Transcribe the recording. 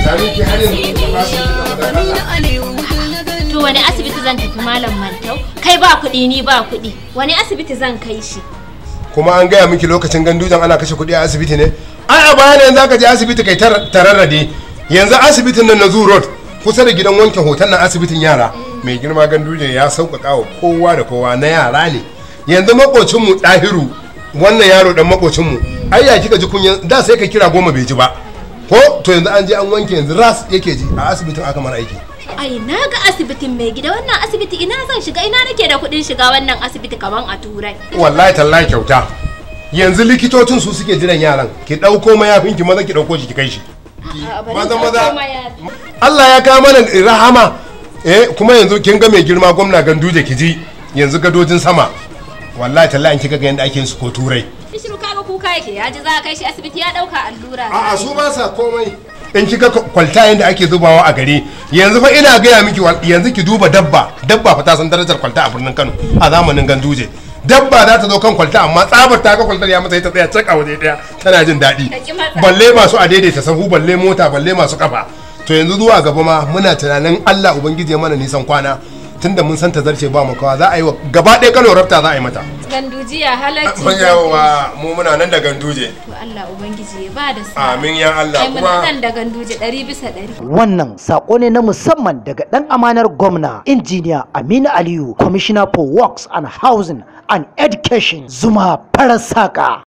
Lami ki har yanzu ba su da To wani asibiti zan tafi malam Mantau? Kai ba kuɗi ni ba kuɗi. Wani asibiti zan kai shi? kuma an gaya miki lokacin gandujan ana kashe kuɗi a asibiti ne ai a bayan yanzu aka je asibiti kai tar- tararrade yanzu asibitin nan na zoo road kusa da gidan wanke hoton nan asibitin yara mai girma gandujan ya sauƙaƙa wa kowa da kowa na yara ne yanzu makocinmu ɗahiru wannan yaro dan makocinmu ai ya kika ji kunyan da sai ka kira goma bai ji ba ko to yanzu an je an wanke yanzu ras yake ji a asibitin aka mara aiki Ai na ga asibitin mai gida wannan asibiti ina zan shiga ina nake da kuɗin shiga wannan asibiti kaman a turai. wallahi tallahi kyauta yanzu likitocin su suke jiran yaran ki ɗauko mayafin ki maza ki ɗauko shi ki kai shi A'a, bari maza in maza ɗauko mayafi. Allah ya kawo mana rahama eh kuma yanzu kin ga mai girma gwamna ganduje ki ji yanzu gadojin sama wallahi tallahi in kika ga yanda ake yin su ko turai Bishiru kaga kuka yake ya ji za a kai shi asibiti ya ɗauka allura. a'a su ba sa komai in kika kwalta yanda ake zubawa a gari yanzu fa ina gaya miki wal- yanzu ki duba dabba dabba fa ta san darajar kwalta a birnin Kano a zamanin ganduje dabba za ta zo kan kwalta amma tsabar ta ga kwaltar ya masa ta tsaya cak a waje daya tana jin daɗi Ka ki matsa. balle masu a daidaita sahu balle mota balle masu kafa to yanzu zuwa gaba ma muna tunanin Allah ubangiji ya mana nisan kwana tunda mun san ta zarce ba mu kawa za a yi wa gaba ɗaya Kano rafta za a yi mata Gandujiya halacci. yawa mu muna nan da ganduje To Allah Ubangiji ya ba da sa. amin ya Allah Ai muna kuma nan da ganduje ɗari bisa ɗari. Wannan sako ne na musamman daga ɗan amanar gwamna injiniya Aminu Aliyu, Commissioner for Works and Housing and Education, Zuma Farasaka.